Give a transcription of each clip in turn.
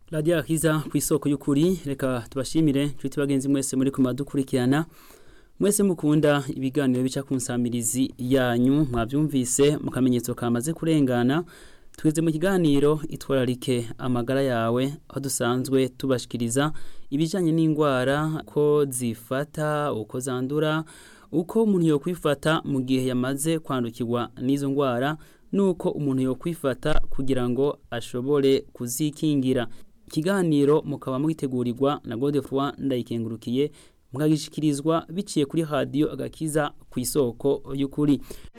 radiyo akiza ku isoko y'ukuri reka tubashimire inshuti bagenzi mwese muri kumadukurikirana mwese mukunda ibiganiro bica ku nsamirizi yanyu mwabyumvise mu kamenyetso kamaze kurengana tweze mu kiganiro itwararike amagara yawe aho dusanzwe tubashikiriza ibijyanye n'indwara ko zifata uko zandura uko umuntu yo kwifata mu gihe yamaze kwandukirwa n'izo ndwara nuko umuntu yo kwifata kugira ngo ashobore kuzikingira ikiganiro mukaba mwitegurirwa na Godefroy ndayikengurukiye mukagishikirizwa biciye kuri radio agakiza ku isoko y'ukuri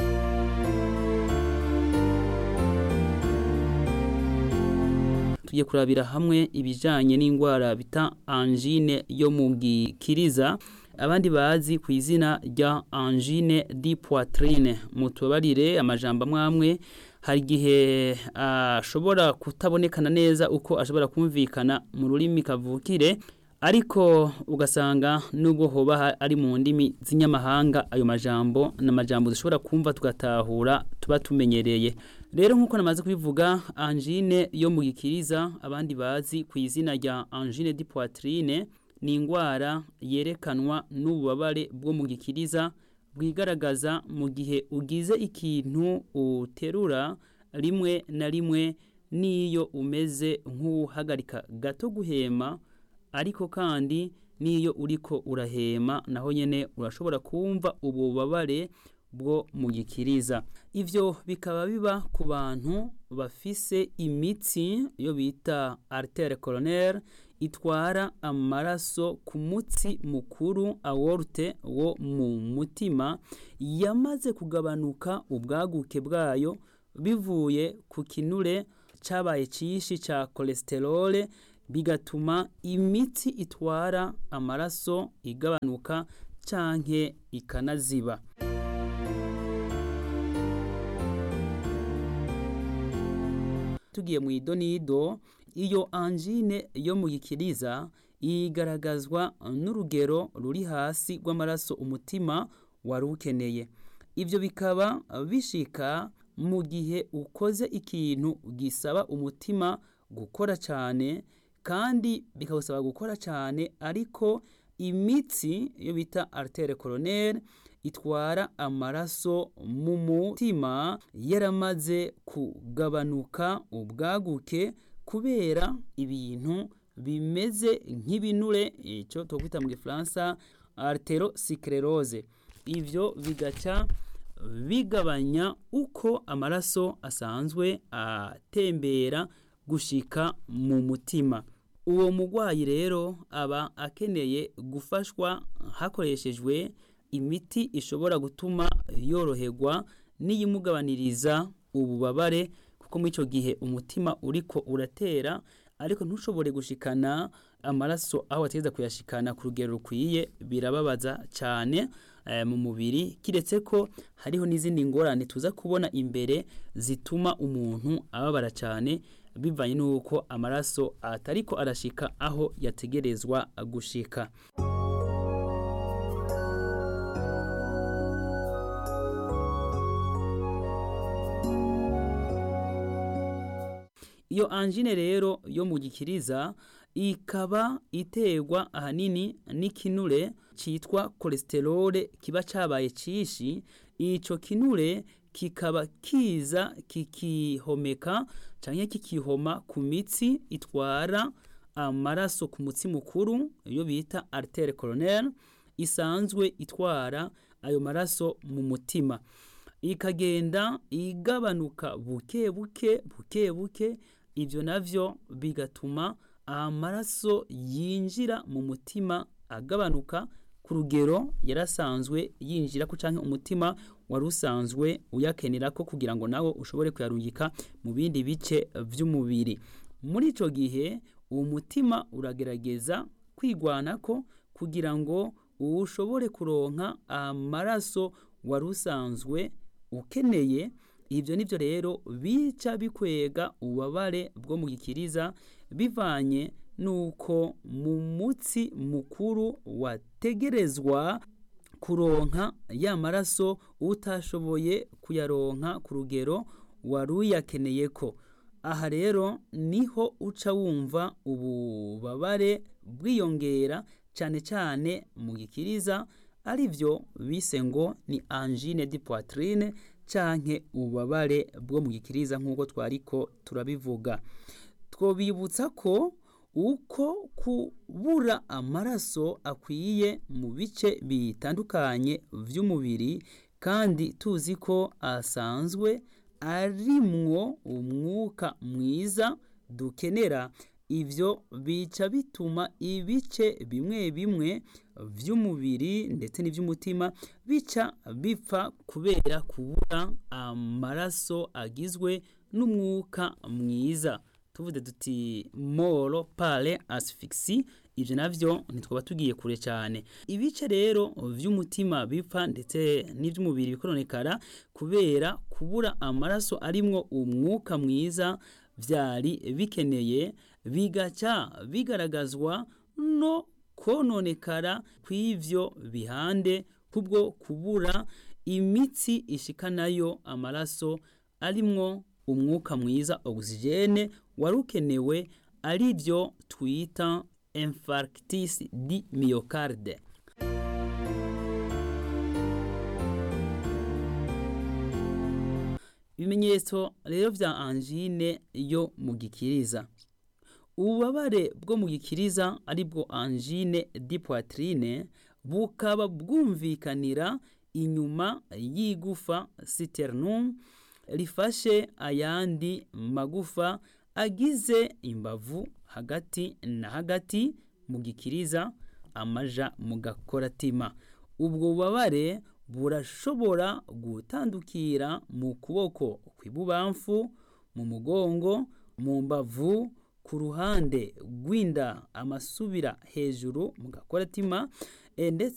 tugiye kurabira hamwe ibijanye n'indwara bita angine yo mu gikiriza abandi bazi ku izina rya angine di poitrine mutubarire amajambo amwamwe hari igihe ashobora kutabonekana neza uko ashobora kumvikana mu rurimi kavukire ariko ugasanga nubwo hoba ari mu ndimi z'inyamahanga ayo majambo n'amajambo dushobora kumva tugatahura tuba tumenyereye rero nk'uko namaze kubivuga angine yo mu gikiriza abandi bazi ku izina rya angine di poitrine ni indwara yerekanwa n'ububabare bwo mu gikiriza bwigaragaza mu gihe ugize ikintu uterura rimwe na rimwe n'iyo umeze nk'uhagarika gato guhema ariko kandi n'iyo uriko urahema naho nyine urashobora kumva ububabare bwo mu gikiriza ivyo bikaba biba ku bantu bafise imitsi yo bita artere coronaire itwara amaraso ku mutsi mukuru aorte wo mu mutima yamaze kugabanuka ubwaguke bwayo bivuye ku kinure cabaye cishi ca cholesterol bigatuma imitsi itwara amaraso igabanuka canke ikanaziba tugiye mu idonido iyo angine yo mu gikiriza igaragazwa n'urugero ruri hasi rw'amaraso umutima wari ukeneye ibyo bikaba bishika mu gihe ukoze ikintu gisaba umutima gukora cyane kandi bikawusaba gukora cyane ariko imitsi iyo bita artere coronaire itwara amaraso mu mutima yaramaze kugabanuka ubwaguke kubera ibintu bimeze nk'ibinure icyo twakwita mu gifaransa arterosclerose ivyo bigaca bigabanya uko amaraso asanzwe atembera gushika mu mutima uwo mugwayi rero aba akeneye gufashwa hakoreshejwe imiti ishobora gutuma yoroherwa n'iyimugabaniriza ububabare kuko muri icyo gihe umutima uriko uratera ariko ntushobore gushikana amaraso aho wategeza kuyashikana ku rugero rukwiye birababaza cyane mu mubiri kiretse ko hariho n'izindi ngorane tuza kubona imbere zituma umuntu ababara cyane bivanye n'uko amaraso atariko arashika aho yategerezwa gushika iyo angine rero yo mu gikiriza ikaba iterwa ahanini n'ikinure cyitwa cholesterol kiba cabaye cishi ico kinure kikaba kiza kikihomeka canke kikihoma ku mitsi itwara amaraso ku mutsi mukuru iyo bita artere coronaire isanzwe itwara ayo maraso mu mutima ikagenda igabanuka buke buke buke buke ibyo navyo bigatuma amaraso yinjira mu mutima agabanuka ku rugero yarasanzwe yinjira ko canke umutima wari usanzwe uyakenera ko kugira ngo nawe ushobore kuyarungika mu bindi bice vy'umubiri muri ico gihe uwo mutima uragerageza kwigwanako kugira ngo ushobore kuronka amaraso wari usanzwe ukeneye ibyo nibyo rero bica bikwega ububabare bwo mu gikiriza bivanye nuko mu mutsi mukuru wategerezwa kuronka ya maraso utashoboye kuyaronka ku rugero wari uyakeneye ko aha rero niho uca wumva ububabare bwiyongera cyane cyane mu gikiriza ari byo bise ngo ni angine di poitrine canke ububabare bwo mu gikiriza nk'uko twariko turabivuga twobibutsa ko uko kubura amaraso akwiye mu bice bitandukanye by'umubiri kandi tuzi ko asanzwe arimwo umwuka mwiza dukenera ibyo bica bituma ibice bimwe bimwe by'umubiri ndetse n'iby'umutima bica bipfa kubera kubura amaraso agizwe n'umwuka mwiza tuvuze duti moro pale asifigisi ibyo nabyo ntitwaba tugiye kure cyane ibice rero by'umutima bipfa ndetse n'iby'umubiri bikononekara kubera kubura amaraso arimwo umwuka mwiza byari bikeneye bigaca bigaragazwa no kononekara kw'ibyo bihande kubwo kubura imitsi ishikanayo amaraso arimwo umwuka mwiza ogisijene wari ukenewe ari byo twita infarctis di myocarde ibimenyetso rero vya angine yo mu gikiriza ububabare bwo mu gikiriza ari bwo angine di poitrine bukaba bwumvikanira inyuma y'igufa citernum rifashe ayandi magufa agize imbavu hagati na hagati mu gikiriza amaja mu gakoratima ubwo bubabare burashobora gutandukira mu kuboko kw'ibubamfu mu mugongo mu mbavu ku ruhande rw'inda amasubira hejuru mu gakoratima ndetse